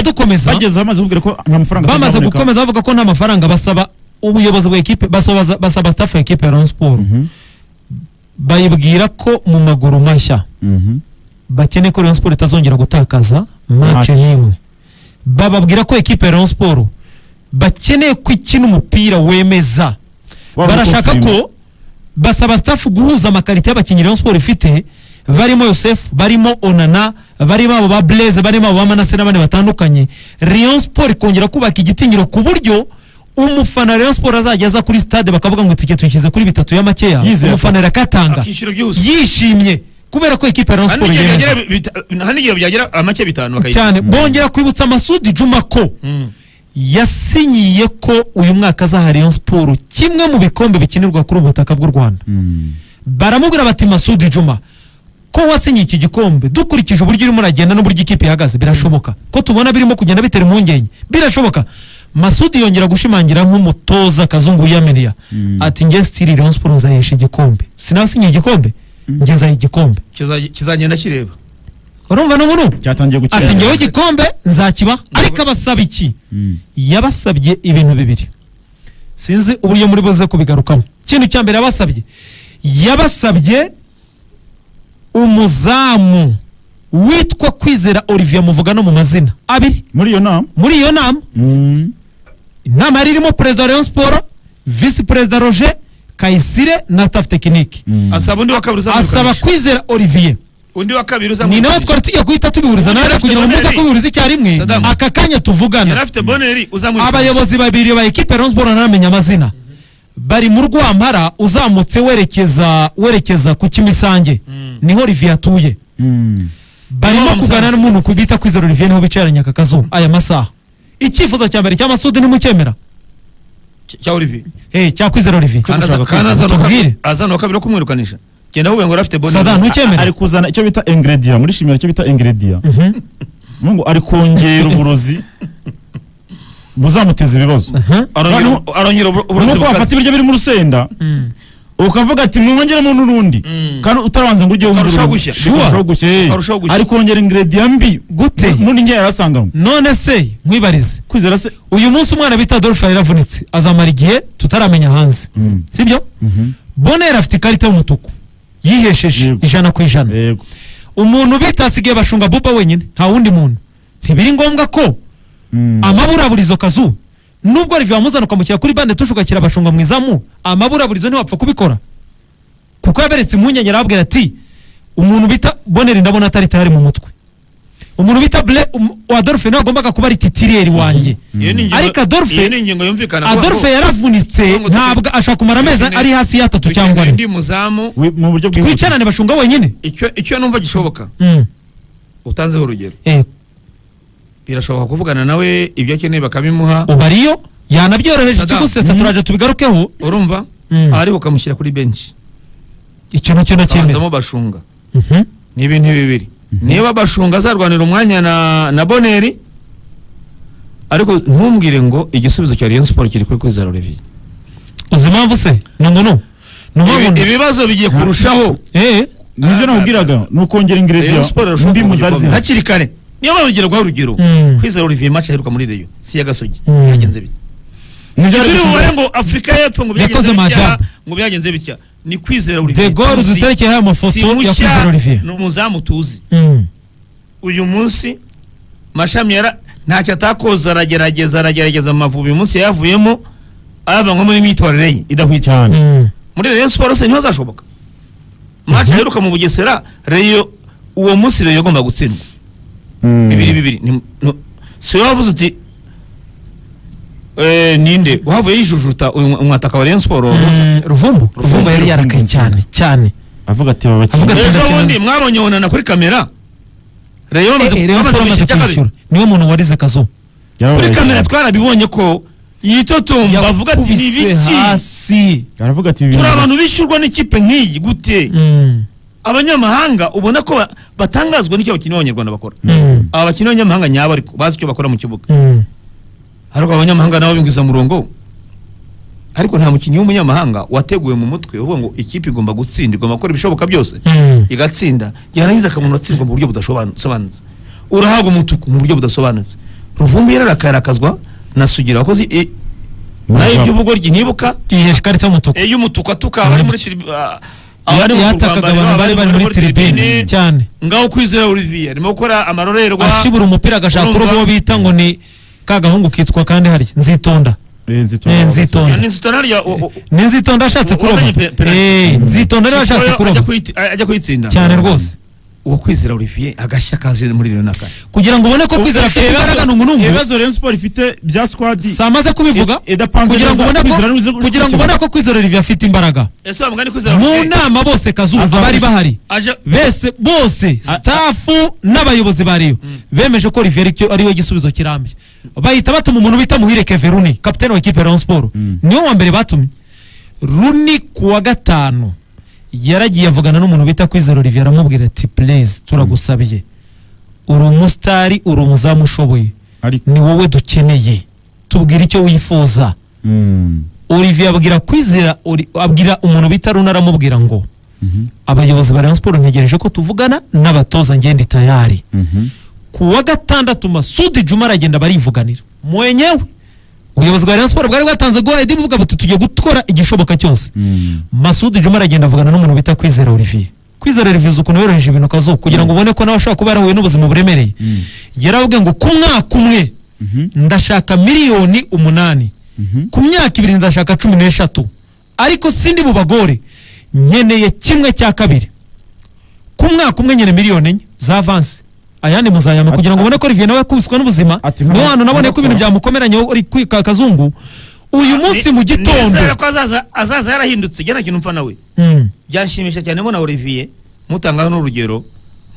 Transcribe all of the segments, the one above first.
gukomeza bageze hamaze kubwira ko nta mafaranga bamaze azaboneka. gukomeza bavuga ko nta mafaranga basaba ubuyobozi bwa ekipe basobaza- basaba staff ya ekipe ya Rayon Sport Mhm, bayibwira ko mu maguru mashya mhm. bakeneye ko Rayon Sport itazongera gutakaza match Match. n'imwe bababwira ko ekipe ya Rayon Sport bakeneye ko ikina umupira wemeza Waba barashaka uko ko basaba staff guhuza amakarita y'abakinnyi Rayon Sport ifite barimo Yosef barimo Onana barimo abo ba Blaise barimo abo ba Manase n'abandi batandukanye Rayon Sport ikongera kubaka igitinyiro ku buryo umufana wa Rayon Sport azajya aza kuri stade bakavuga ngo itike tuyishyize kuri bitatu ya makeya Yizeye umufana arakatanga akishyura byose yishimye kubera ko ikipe ya Rayon Hari Sport n'igihe yemeza byagera bita- hari n'igihe byagera amake bitanu bakayishyura cyane bongera kwibutsa Masudi Juma ko Mm. yasinyiye ko uyu mwaka azaha Rayon Sport kimwe mu bikombe bikinirwa kuri ubu butaka bw'u Rwanda Mm. baramubwira bati masudi juma ko wasinye iki gikombe dukurikije uburyo urimo uragenda n'uburyo ikipe ihagaze birashoboka ko tubona birimo kugenda bitera impungenge birashoboka masudi yongera gushimangira nk'umutoza kazungu wiyaminiya Mm. ati nge stili rayon siporo nzayesha igikombe sinasinye igikombe nge nzaha igikombe Kiza- kizagenda kireba urumva n'ubu n'ubu cyatangiye gukira ati ngewe igikombe nzakibaha ariko abasaba iki Mm. yabasabye ibintu bibiri sinzi uburyo muri buze kubigarukamo ikintu cya mbere yabasabye yabasabye umuzamu witwa kwizera olivier muvuga no mu mazina abiri muri iyo nama muri iyo nama Mm. inama yari irimo perezida wa rayon sport visi perezida roger kayisire na staff tekinike Mm. asaba undi wa kabiri uzamukanisha asaba kwizera olivier undi wa kabiri ni uzamukanisha nawe twari tugiye guhita tubihuriza nawe kugira ngo muze kubihuriza icyarimwe Saddam. aka kanya yari tuvugana afite boneri uzamukanisha abayobozi babiri ba ekipe Rayon Sport ntaramenya amazina bari mu rwampara uzamutse werekeza werekeza ku kimisange niho Olivier atuye Mm. barimo Niho kugana bamusanze. n'umuntu bita kwizera Olivier niho bicaranye aka kazuba aya masaha icyifuzo cya mbere cya Masudi nimucyemera Cy- cya olivier eh cya kwizera Olivier Kandi aza- gushaka kandi kwizera. azana uwa Tubwire. kabiri- azana uwa kabiri wo kumwirukanisha genda wubenge ngo arafite boneri Sada ari ntucyemera kuzana icyo bita ingredient muri shimira icyo bita ingredient ngo ari kongera uburozi buzamuteza ibibazo arongera Noneho- arongera uburo- uburozi nuko wafata bukaze ibiryo biri mu rusenda ukavuga ati mwongeremo n'urundi kandi utarabanza ngo ujye wumva Akarushaho urundi. gushya. Sure. Sure. Akarushaho gushya eh. Akarushaho gushya. ari kongera ingredient mbi Gute? mu ndyo yari asanganywe none se nkwibarize kwizera se uyu munsi umwana bita Adolphe yaravunitse azamara igihe tutaramenya hanze sibyo Bonera afite ikarita y'umutuku yihesheje Yego. ijana ku ijana yego umuntu bita asigaye bashunga buba wenyine nta wundi muntu ntibiri ngombwa ko amaburaburizo kazu nubwo Olivier wamuzana ukamukira kuri bande tushugakira abashunga mu izamu amaburaburizo ntiwapfa kubikora kuko yaberetse impungenge arababwira ati umuntu bita boneri ndabona atari tayari mu mutwe umuntu bita bure adolphe niwe wagombaga kuba ari titiriyeri wanjye Iyo ni ingingo- Ariko Adolphe- iyo ni ingingo yumvikana adolphe yaravunitse Ngo ntabwo ashobora kumara amezi dukeneye- ari hasi y'atatu cyangwa cyangwa ane undi muzamu We- mu buryo bwihuse twicarane bashunga wenyine icyo icyo numva gishoboka Mm. utanzeho urugero Eh, birashoboka kuvugana nawe ibyo akeneye bakabimuha ubu ariyo yanabyoroheje Saddam. ikigusetsa turaje tubigarukeho urumva Mm. ari bukamushyira kuri benshi icyo nacyo nacyemera abanzamo bashunga Mhm. ni ibintu bibiri niba bashunga azarwanira umwanya na na boneri ariko ntumbwire ngo igisubizo cya Rayon Sport kiri kuri kwizera Olivier uzi impamvu se ni ngo no ni Ibi- umuntu ibibazo bigiye kurushaho eh nibyo nakubwiraga ni ukongera ingredient mbi mu zari zihari hakiri kare niyo mpamvu ngira guha urugero Mm. kwizera Olivier match aheruka muri Rayon si ya Gasogi Mm. yagenze bite nibyo turi yari bubare ngo afurika y'epfo ngo Yakoze byagenze bitya majabu. ngo byagenze bitya ni kwizera Olivier de Gaulle Tuzi. duterekeye aya mafoto Si ya mushya, kwizera Olivier ni umuzamu tuzi Mm. uyu munsi mashami yara ntacyo atakoze aragerageza aragerageza amavubi uyu munsi yayavuyemo ayavanywa muri imyitorere ye idahwitse cyane Mm. muri Rayon Sports se niho azashoboka match aheruka mu Bugesera Rayon uwo munsi Rayon yagomba gutsindwa Mm. bibiri bibiri ni- ni- si wowe wavuze uti eh, ninde wahavuye yijujuta uyu umwataka wa Rayon Sports uwo munsi Mm. ruvumbu ruvumbu yari Ruvumbu. yarakaye cyane cyane avuga ati baba Avuga ati- ejo Gatandatu bundi mwabonye onana kuri kamera Rayon bamaze Eh, Rayon bamaze Sport amaze kwishyura kabiri kwishyura niwe muntu warize kazo kuri kamera twarabibonye ko yitotomba bavuga ati ni yakubise biki hasi aravuga ati ibi turi bintu- abantu bishyurwa n'ikipe nk'iyi gute Mm. abanyamahanga ubona ko ba- batangazwa n'icyo abakinnyi b'abanyarwanda bakora Mm. aba bakinnyi b'abanyamahanga nyabo ariko bazi icyo bakora mu kibuga Mm. ariko abanyamahanga nabo murongo ariko nta mukinnyi w'umunyamahanga wateguwe mu mutwe uvuga ngo ikipe igomba gutsinda igomba gukora ibishoboka byose Mm. igatsinda yarangiza akabona atsindwa mu buryo budasobanutse urahabwa umutuku mu buryo budasobanutse ruvumbi yararakarakazwa na sugira wakoze eh, nayo iby'ubugoryi ntibuka iyi shikarita y'umutuku ey'umutuku atuka abari muri tiribi- ah, abari mu yatakaga kurwambariro, abantu bari bari muri tiribine cyane ngaho kwizera olivier arimo gukora amarorerwa ashibura umupira agashaka urumva- urugo bita ngo ni ka gahungu kitwa kandi harya nzitonda Eh, nzitonda. Ya, ni nzitonda narya u- u- ni nzitonda ashatse kuroba Wabonye pe- penalty? Eh, nzitonda rero ashatse Chipoyo kuroba ajya kuyit- ajya kuyitsinda cyane rwose uwo kwizera olivier agashya kaje muri rero naka kugira ngo ubone ko kwizera afite imbaraga n'umunungu ibibazo Rayon Sport ifite bya squad si amaze kubivuga i- idapanze kugira ngo neza, ubone Kwizera ko n'ubuze gukora kugira ngo ikintu. ubone ko kwizera olivier afite imbaraga ese wa mugani kwizera mu Olivier nama bose kazuza bari bahari aje bese bose stafu n'abayobozi ba Rayon bemeje ko Olivier Riccio ariwe gisubizo kirambye bahita batuma umuntu bita Muhire Keveruni kapiteni wa kipe ya Rayon Sport niwe wa mbere batumye Runi kuwa gatanu yaragiye avugana n'umuntu bita Kwizera Olivier aramubwira ati please turagusabiye uri umusitari uri umuzamu ushoboye ariko ni wowe dukeneye tubwire icyo wifuza Mm. Olivier abwira Kwizera Oli- abwira umuntu bita Runi aramubwira ngo Mhm. abayobozi ba Rayon Sports ntegereje ko tuvugana n'abatoza ngende tayari Mhm. ku wa gatandatu Masudi Juma aragenda barivuganira mwenyewe ubuyobozi bwa Rayon Sports bwari bwatanze guhayidi buvuga buti tugiye gukora igishoboka cyose Mm. Masudi Juma aragenda avugana n'umuntu bita Kwizera Olivier Kwizera Olivier uzi ukuntu yoroheje ibintu kazuba kugira ngo ubone ko nawe ashobora kuba yarahuye n'ubuzima buremereye yaravuga ngo ku mwaka umwe Mhm. ndashaka miliyoni umunani Mhm. ku myaka ibiri ndashaka cumi n'eshatu ariko sindi bubagore nkeneye kimwe cya kabiri ku mwaka umwe nyene miliyoni enye za avansi ayandi muzayama Ati- kugira ngo ubone ko Olivier nawe yakubiswe n'ubuzima Ati nkaba- niwe hantu naboneye ko ibintu nkabakora. byamukomeranye uri kwika akazungu uyu munsi mu gitondo nizera ko azaza azaza yarahindutse gena kintu mpfa nawe Mm. byanshimisha cyane mbona Olivier mutangaho n'urugero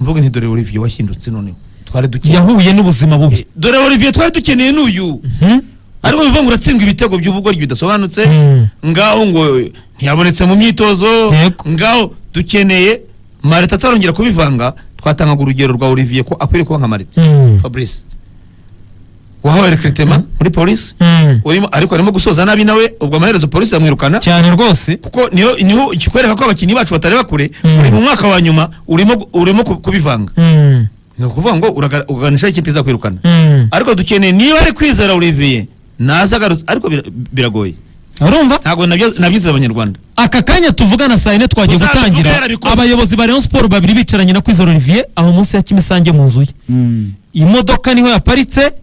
mvuga nti dore Olivier wahindutse noneho twari dukeneye yahuye n'ubuzima bubi dore Olivier twari dukeneye n'uyu Mhm. ariko bivuga ngo uratsindwa ibitego by'ubugoryi bidasobanutse Mm. ngaho ngo ntiyabonetse mu myitozo Yego. ngaho dukeneye marita atarongera kubivanga twatangaga urugero rwa Olivier ko akwiriye kuba nka marita Mm. fabrice wahawe rekiritema muri polisi Mm. urimo ariko arimo gusoza nabi nawe ubwo amaherezo polisi yamwirukana cyane rwose kuko niho niho kikwereka ko abakinnyi bacu batareba kure Mm. uri mu mwaka wa nyuma urimo urimo ku- kubivanga Mm. ni ukuvuga ngo uraga- uganisha ikipe izakwirukana Mm. ariko dukeneye niba ari kwizera Olivier naza agarutse ariko bira- biragoye urumva ntabwo nabyo- nabyizera abanyarwanda aka kanya tuvugana saa yine twagiye Tuzabivuga gutangira yarabikoze. abayobozi ba Rayon Sport babiri bicaranye na Kwizera Olivier aho munsi ya Kimisange mu nzu ye Mm. imodoka niho yaparitse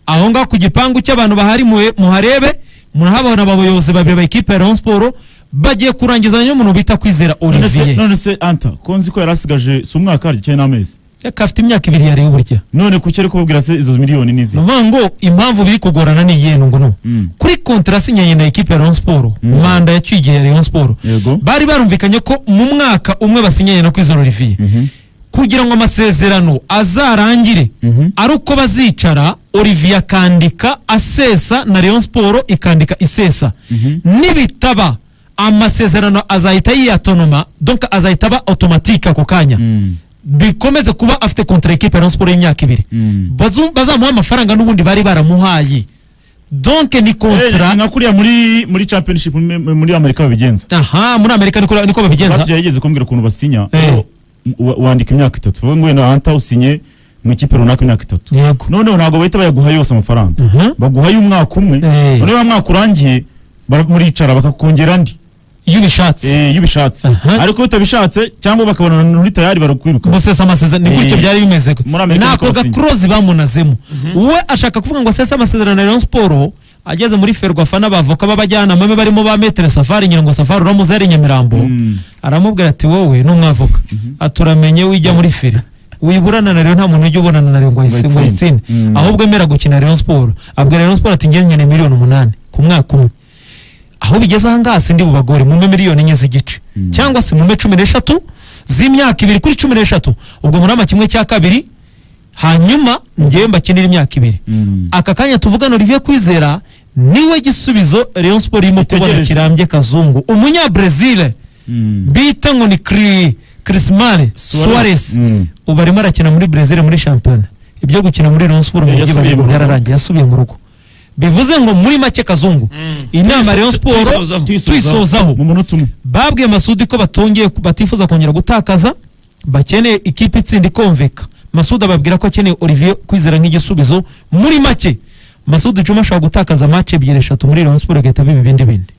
aho ngaho ku gipangu cy'abantu bahari muhe- muharebe murahabona abayobozi babiri ba ekipe ya Rayon Sport bagiye kurangizanya n'umuntu bita Kwizera None se- Olivier none se anta ko nzi ko yari asigaje si umwaka harya cyangwa n'amezi reka afite imyaka ibiri yariye burya none kuki ari kubabwira se izo miliyoni ni izihe? ni ukuvuga ngo impamvu biri kugorana ni iyihe ngo no Mm. kuri kontra sinyanye na ekipe ya Rayon Sport manda yaciye igihe ya Rayon Sport Yego. bari barumvikanye ko mu mwaka umwe basinyanye na Kwizera Olivier Mhm. kugira ngo amasezerano azarangire Mhm. ari uko bazicara olivier akandika asesa na leon siporo ikandika isesa nibitaba amasezerano azahita yiyatonoma donc azahita aba automatique ako kanya Mm. bikomeze kuba afite kontra ekipe ya Rayon Sport y'imyaka ibiri Mm. Bazu- bazamuha amafaranga n'ubundi bari baramuhaye donc ni Eh, ni kontra nka kuriya muri muri championship muri- muri amerika babigenza aha muri amerika niko niko babigenza batugiye yigeze kumbwira ukuntu basinya Eh. Wa- wandika imyaka itatu vuga ngo wenda hanta usinye mu ikipe runaka imyaka itatu yego noneho ntabwo bahita bayaguha yose amafaranga Mhm. baguhaye umwaka umwe Eh. noneho wa mwaka urangiye bara- muricara bakakongera andi iyo ubishatse Eh, iyo ubishatse Aha. ariko iyo utabishatse cyangwa bakabona muri tayari barakwiruka gusesa amasezerano ni gutyo Eh, byari bimeze muri Amerika nako niko basinye. gakorozi bamunazemo we ashaka kuvuga ngo asese amasezerano ya Rayon Sport ageze muri ferwafa n'abavoka b'abajyanama be barimo ba metere safari ngira ngo safari uramuzi ari i nyamirambo Mm. aramubwira ati wowe n'umwavoka aturamenye wijya muri fire wiburana na Rayon nta muntu ujya ubonana na Rayon ngo Ngo ayitsinde ayitsinde. Mm. ahubwo emera gukina Rayon Sport abwira Rayon Sport ati ngewe nkeneye miliyoni umunani ku mwaka umwe aho bigeze aha ngaha sindi bubagore mume miliyoni enye z'igice cyangwa se mume cumi n'eshatu z'imyaka ibiri kuri cumi n'eshatu ubwo murama kimwe cya kabiri hanyuma ngewe mbakinira imyaka ibiri Mm. aka kanya tuvugana Olivier Kwizera niwe gisubizo Rayon Sport irimo kubona Itegereje. kirambye kazungu umunyabrezil Mm. bita ngo ni Cri- Crisimare Suarez Mm. ubu arimo arakina muri Brazil muri shampiyona ibyo gukina muri Rayon Sport mu Eh, mujyi yasubiye barimo mu rugo. byararangiye yasubiye mu rugo bivuze ngo muri make kazungu inama Tuyiso- Rayon Sport tuyisozaho. tuyisozaho mu munota umwe babwiye Masudi ko batongeye batifuza kongera gutakaza bakeneye ikipe itsinda ikomveka masudu ababwira ko akeneye olivier kwizera nk'igisubizo muri make masudu cuma ashobora gutakaza mace ebyiri eshatu muri rayon sport agahita biba ibindi bindi